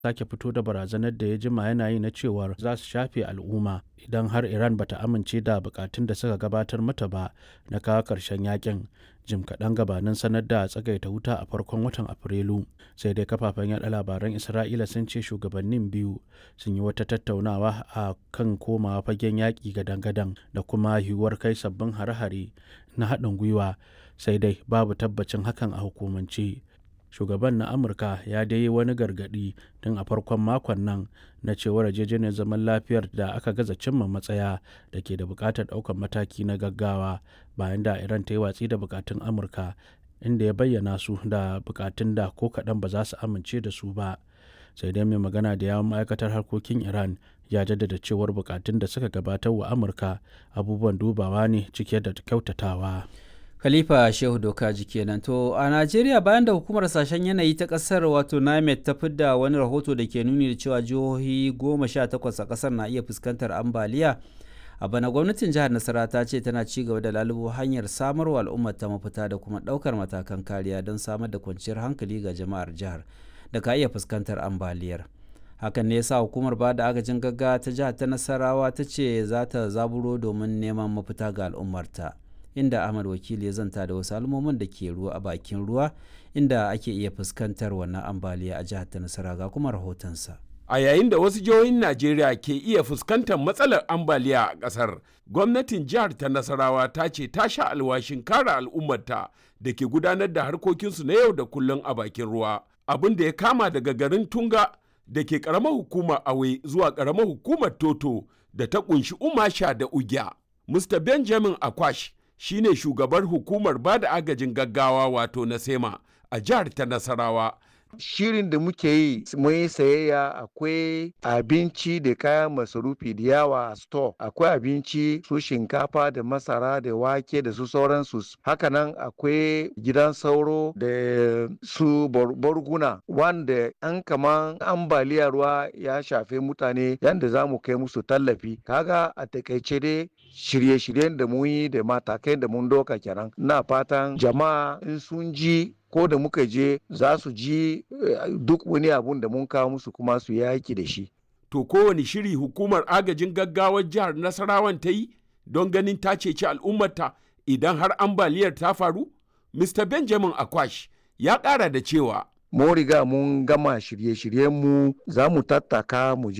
sake fito da barazanar da ya jima yana yi na cewar za su shafe al'umma idan har iran bata amince da bukatun da suka gabatar mata ba na kawo ƙarshen yakin jim kaɗan gabanin sanar da tsagaita wuta a farkon watan afrilu sai dai kafafen yaɗa labaran isra'ila sun ce shugabannin biyu sun yi wata tattaunawa a kan komawa fagen yaƙi gadan-gadan da kuma yiwuwar kai sabbin hare-hare na haɗin gwiwa sai dai babu tabbacin hakan a hukumance shugaban na amurka ya dai yi wani gargadi tun a farkon makon nan na cewar yarjejeniyar zaman lafiyar da aka gaza cimma matsaya da ke da bukatar ɗaukar mataki na gaggawa bayan da iran ta yi watsi da bukatun amurka inda ya bayyana su da bukatun da ko kaɗan ba za su amince da su ba sai dai mai magana da yawon ma'aikatar harkokin iran ya jaddada cewar bukatun da suka gabatar wa amurka abubuwan dubawa ne cike da kyautatawa Khalifa Shehu Dokaji kenan to a Najeriya bayan da hukumar sashen yanayi ta kasar wato NIMET ta fidda wani rahoto da ke nuni da cewa jihohi goma sha takwas a kasar na iya fuskantar ambaliya a bana gwamnatin jihar Nasara ta ce tana ci gaba da lalubo hanyar samarwa al'ummar ta mafita da kuma ɗaukar matakan kariya don samar da kwanciyar hankali ga jama'ar jihar da ka iya fuskantar ambaliyar. hakan ne yasa hukumar ba da agajin gaggawa ta jihar ta Nasarawa ta ce za ta zaburo domin neman mafita ga al'ummarta. inda Ahmad Wakili ya zanta da wasu al'ummomin da ke ruwa a bakin ruwa inda ake iya fuskantar wannan ambaliya a jihar ta Nasara ga kuma rahotonsa. A yayin da wasu jihohin Najeriya ke iya fuskantar matsalar ambaliya a ƙasar, gwamnatin jihar ta Nasarawa ta ce ta sha alwashin kare al'ummarta da ke gudanar da harkokinsu na yau da kullum a bakin ruwa. Abin da ya kama daga garin Tunga da ke ƙaramar hukumar Awe zuwa ƙaramar hukumar Toto da ta ƙunshi Umasha da Ugya. Mr. Benjamin Akwash shine shugabar hukumar ba da agajin gaggawa wato na sema a jihar ta nasarawa shirin da muke yi mun yi sayayya akwai abinci da kayan masarufi da yawa a store akwai abinci su shinkafa da masara da wake da su sauransu hakanan akwai gidan sauro da su borguna wanda an kaman ambaliya ruwa ya shafe mutane yadda za mu kai musu tallafi kaga a takaice dai shirye-shiryen da mun yi da matakai da mun doka kenan na fatan jama'a in sun ji ko da muka je za su ji duk wani abun da mun kawo musu kuma su yaki da shi. To kowane shiri hukumar agajin gaggawar jihar Nasarawan ta yi don ganin ta ceci al'ummarta idan har ambaliyar ta faru? Mr. Benjamin Akwash ya ƙara da cewa. Mun riga mun gama shirye-shiryenmu za mu tattaka mu